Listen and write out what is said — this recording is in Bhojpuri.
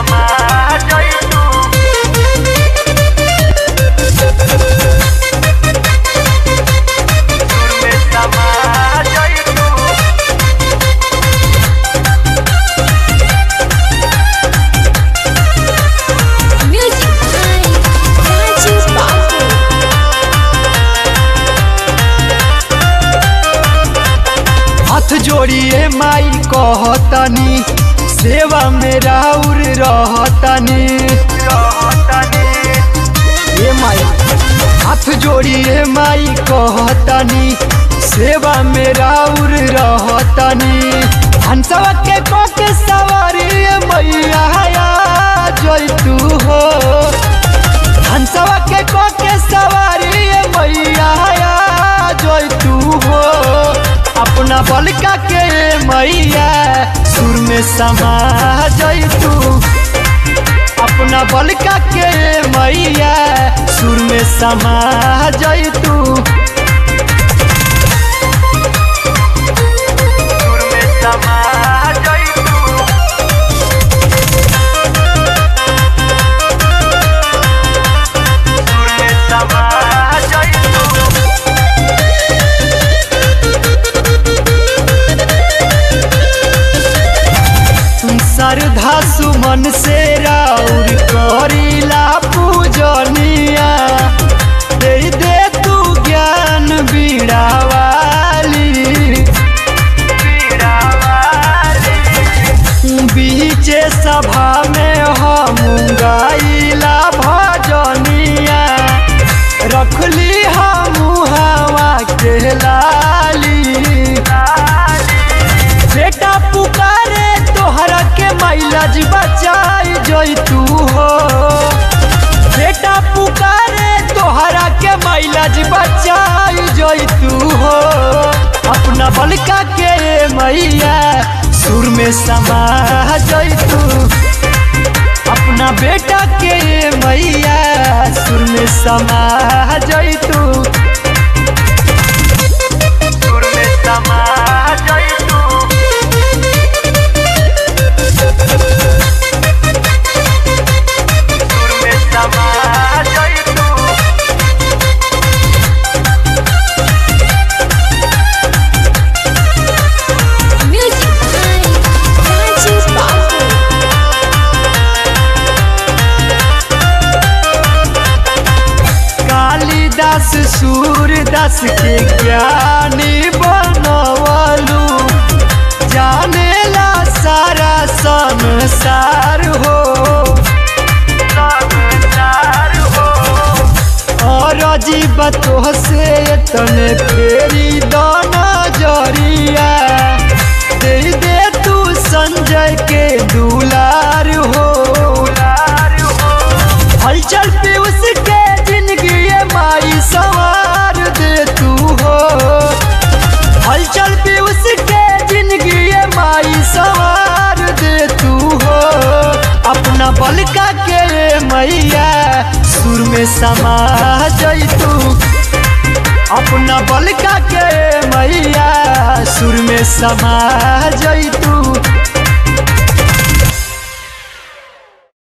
समा जइतू सुर में समा जइतू Music by Raju Babu. हाथ जोड़िए माई कहतनी सेवा में राउर रहतनी रहतनी ए माई हाथ जोड़िए माई कहतनी सेवा में राउर रहतनी हंसवा के कोके सवारी मैया जैतू हो हंसवा के कोके सवारी मैया जैतू हो अपना बलका के मैया सुर में समा जैतू अपना बलका के मैया सुर में समा जैतू सुर में समा जइतू सुर में समा जइतू श्रद्धा सुमन से राउर करीला पूजनिया दे दे तू ज्ञान बीड़ा वाली पीड़ा वाली बीचे सभा में हम गाइला भजनिया रखली हम हवा के लाली बेटा पुकारे तोहरा के माइलाज बचाई जैतू हो बेटा पुकारे तोहरा के माइलाज बचाई जैतू हो अपना बलका के मैया सुर में समा जैतू अपना बेटा के मैया सुर में समा जैतू सुर में समा जइतू सुर में समा जइतू Music by Raju Babu. Kalidas Surdas के ज्ञानी बनवलू जानेला सारा संसार हो संसार हो और अजीब तो से तने फेरी दाना जरिया दे दे तू संजय के दुलार हो दुलार हो हलचल पे उसके जिंदगी ये माई सवार दे तू हो हलचल पे उसके जिंदगी ये माई सवार दे तू हो अपना बलका के मैया सुर में समा जैतू अपना बलका के मैया सुर में समा जैतू